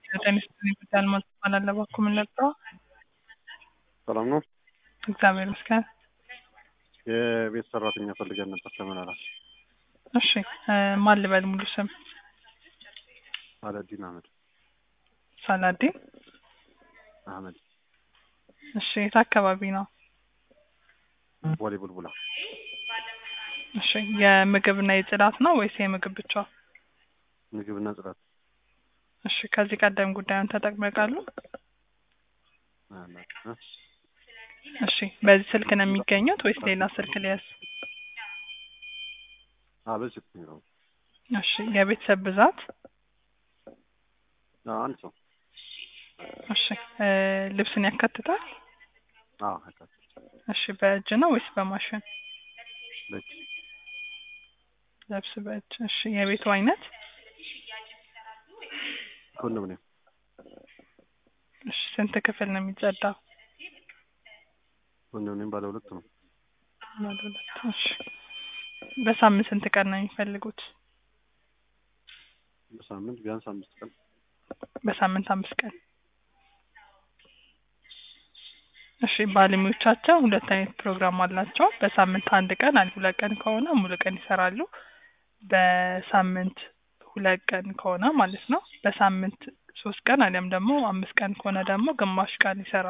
ጤና ይስጥልኝ ጉዳይ አልማዝ እባላለሁ። እባክዎ ምን ልርዳዎ? ሰላም ነው። እግዚአብሔር ይመስገን። የቤት ሰራተኛ ፈልገን ነበር ተመላላሽ። እሺ እ ማን ልበል ሙሉ ስም? አለዲን አህመድ ሳላዲን። አህመድ እሺ የት አካባቢ ነው? ቦሌ ቡልቡላ። እሺ የምግብና የጽዳት ነው ወይስ የምግብ ብቻ? ምግብና ጽዳት። እሺ ከዚህ ቀደም ጉዳዩን ተጠቅመው ያውቃሉ? አላውቅም። እሺ በዚህ ስልክ ነው የሚገኙት ወይስ ሌላ ስልክ ሊያዝ? አዎ በዚህ ስልክ ነው። እሺ የቤተሰብ ብዛት? አዎ አንድ ሰው። እሺ እ ልብስን ያካትታል? አዎ ያካትታል። እሺ በእጅ ነው ወይስ በማሽን? በእጅ ልብስ በእጅ። እሺ የቤቱ አይነት? ኮንዶሚኒየም እሺ ስንት ክፍል ነው የሚጸዳው? ኮንዶሚኒየም ባለ ሁለት ነው። ባለ ሁለት። እሺ በሳምንት ስንት ቀን ነው የሚፈልጉት? በሳምንት ቢያንስ አምስት ቀን። በሳምንት አምስት ቀን። እሺ ባለሙያዎቻቸው ሁለት አይነት ፕሮግራም አላቸው። በሳምንት አንድ ቀን አሊያ ሁለት ቀን ከሆነ ሙሉ ቀን ይሰራሉ። በሳምንት ሁለት ቀን ከሆነ ማለት ነው በሳምንት ሶስት ቀን አሊያም ደግሞ አምስት ቀን ከሆነ ደግሞ ግማሽ ቀን ይሰራሉ።